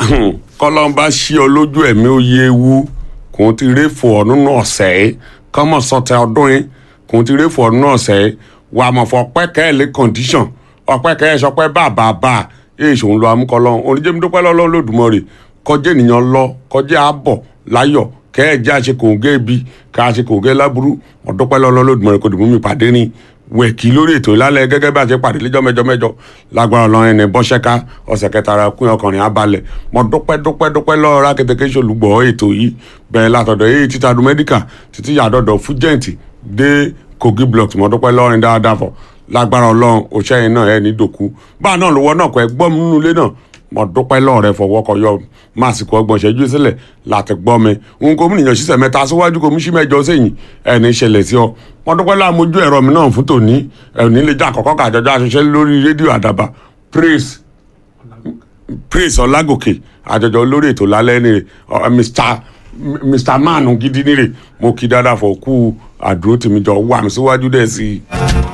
kọ́lọ́mbà ṣí ọ lójú ẹ̀mí oyè ewu kò ti rí fò ọ nínú ọ̀sẹ̀ yìí kọ́mọ̀ sọtẹ ọdún yìí kò ti rí fò ọ nínú ọ̀sẹ̀ yìí wà mọ̀ fọ ọpẹ́ kẹ́ ẹ̀ lé condition ọpẹ́ kẹ́ ẹ̀ sọpẹ́ bàbà bá èyí ṣòun lọ amúkọlọ́ oníjẹ́mi dúpẹ́ lọ́lọ́ lódùmọ̀rì kọjá ènìyàn lọ kọjá àbọ̀ láyọ̀ kẹ́ ẹ̀ jẹ́ àṣekòǹgẹ́ ibi ká àṣekòǹgẹ́ láburú ọ̀dọ́pẹ́ lọ́lọ́ lódùmọ̀rì kò dùnmú mi pàdé ní wẹ̀kì lórí ètò ìlàlẹ̀ gẹ́gẹ́ bí a ṣe pàdé lẹ́jọ́ mẹ́jọ mẹ́jọ lágbára ọlọ́run ẹni bọ́ṣẹ́ká ọ̀sẹ̀ kẹta ara kún ọkùnrin abalẹ̀ mo dúpẹ́ dúpẹ́ dúpẹ́ lọ́wọ́ rákẹ́tẹ́kẹ́ ṣolùgbọ́ ètò yìí bẹ̀rẹ̀ látọ̀dọ̀ èyí títa du mẹ́díkà títí yàdọ̀dọ̀ fújẹ́ǹtì dé kogi blocks mo dúpẹ́ lọ́rin dáadáa fọ̀ lágbára ọlọ́run òṣèyìn náà ẹ̀ ní dòkú báà náà lówó náà kọ́ ẹ gbọ́ mi nínú ilé náà mo dúpẹ́ lọ́ọ̀ rẹ fọwọ́ kọ yọ máàsìkò ọgbọ̀n ṣẹ́jú sílẹ̀ láti gbọ́ mi n kò múnìyàn ṣiṣẹ́ mẹ́ta síwájú kò mú sí mẹ́jọ sẹ́yìn ẹni ṣẹlẹ̀ sí ọ mo dúpẹ́ láàmójú ẹ̀rọ mi náà fún tòní ẹ̀ní lè jà kọ́kọ́ kàjọjọ́ àṣẹṣẹ́ lórí rédíò àdàbà praise praise ọlágòkè àjọjọ olórí ètò lálẹ́ ni mr mr manu gidi nire mo kí dáadáa fọ kú àdúró tèmi jọ wà mí síwájú dẹ̀ sí i.